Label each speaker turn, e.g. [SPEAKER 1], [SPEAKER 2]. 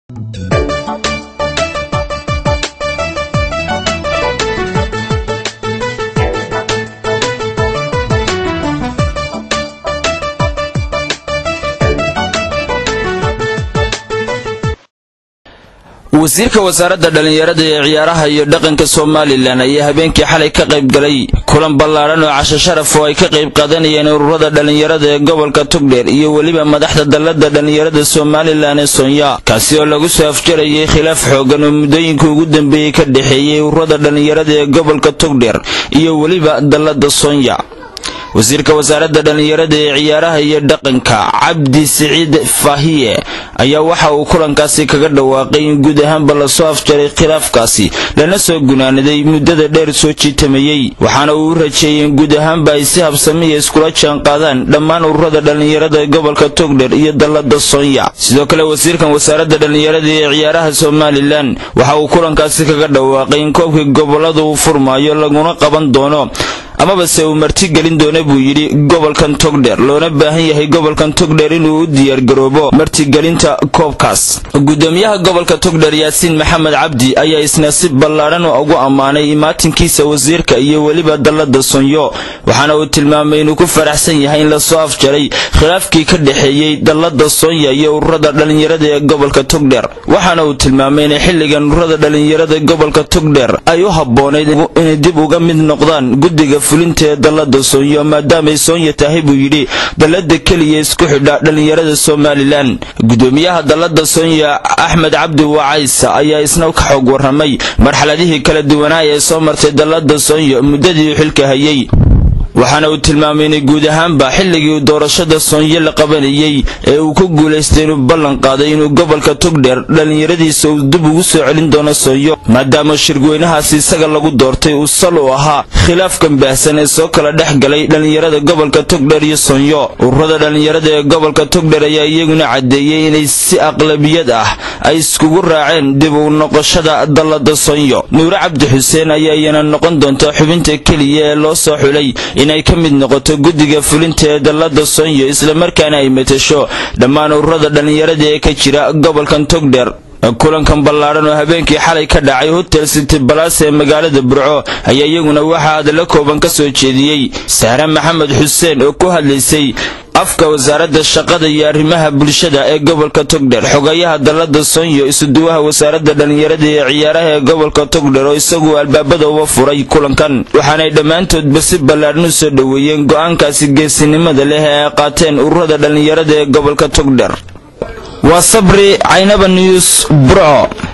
[SPEAKER 1] wasiirka wasaaradda dhallinyarada ee ciyaaraha iyo dhaqanka somalilan ayaa habeenkii xalay ka qayb galay kulan ballaadhan oo casho sharaf oo ay ka qayb qaadanayeen ururada dhallinyarada ee gobolka tugdheer iyo weliba madaxda dallada dhallinyarada somalilan ee sonya kaasi oo lagu soo afjarayay khilaaf xoogan oo muddooyinka ugu dambeeyey ka dhexeeyey ururada dhallinyarada ee gobolka tugdheer iyo weliba dallada sonya wasiirka wasaaradda dhallinyarada ee ciyaaraha iyo dhaqanka cabdi siciid faahiye ayaa waxa uu kulankaasi kaga dhawaaqay in guud ahaanba lasoo afjaray khilaafkaasi lana soo gunaanaday muddada dheer soo jiitamayey waxaana uu u rajeeyey in guud ahaanba ay si habsamiya iskula jaanqaadaan dhammaan ururada dhallinyarada ee gobolka togdher iyo dallada sonya sidoo kale wasiirkan wasaaradda dhallinyarada ee ciyaaraha somalilan waxa uu kulankaasi kaga dhawaaqay in koobkii gobolada uu furmaayo laguna qaban doono amaba se uu martigelin doona buu yidhi gobolkan togdheer loona baahan yahay gobolkan togdheer inuu u diyaargaroobo martigelinta koobkaas gudoomiyaha gobolka togdheer yaasiin maxamed cabdi ayaa isna si ballaadhan ugu ammaanay imaatinkiisa wasiirka iyo weliba dallada sonyo waxaana uu tilmaamay inuu ku faraxsan yahay in lasoo afjaray khilaafkii ka dhexeeyey dallada sonya iyo ururada dhallinyarada ee gobolka togdheer waxaana uu tilmaamay inay xilligan ururada dhallinyarada gobolka togdheer ay u habboonayd inay dib uga mid noqdaan guddiga fulinta ee dallada soonyo maadaamay soonya tahay buu yidhi dallada keliya isku xidha dhallinyarada somalilan gudoomiyaha dallada soonya axmed cabdi wacaysa ayaa isna ka xoog warramay marxaladihii kala duwanaa ee soo martay dallada soonyo muddadii uu xilka hayay waxaana uu tilmaamay inay guud ahaanba xilligii doorashada soonyo la qabanayey ee uu ku guulaystay inuu ballan qaaday inuu gobolka togdheer dhallinyaradiisa uu dib ugu soo celin doono soonyo maadaama shirweynahaasi isaga lagu doortay uu sal u ahaa khilaafkan baahsan ee soo kala dhex galay dhallinyarada gobolka togdheer iyo soonyo ururada dhallinyarada ee gobolka togdheer ayaa iyaguna caddeeyey inay si aqlabiyad ah ay iskugu raaceen dib u noqoshada dallada soonyo nuure cabdi xuseen ayaa iyana noqon doonta xubinta keliya ee loo soo xulay inay ka mid noqoto guddiga fulinta ee dallada soonyo islamarkaana ay matasho dhammaan ururada dhallinyarada ee ka jira gobolkan togdheer kulankan ballaadhan oo habeenkii xalay ka dhacay hotel city balas ee magaalada burco ayaa iyaguna waxaa hadallo kooban ka soo jeediyey sahre maxamed xuseen oo ku hadlaysay afka wasaaradda shaqada iyo arrimaha bulshada ee gobolka togdher xogayaha dallada soonyo isuduwaha wasaaradda dhallinyarada ee ciyaaraha ee gobolka togdher oo isagu albaabada uga furay kulankan waxaanay dhammaantoodba si ballaadhan u soo dhoweeyeen go'aankaasi geesinimada leh ee ay qaateen ururada dhallinyarada ee gobolka togdher waa sabri caynaba news burco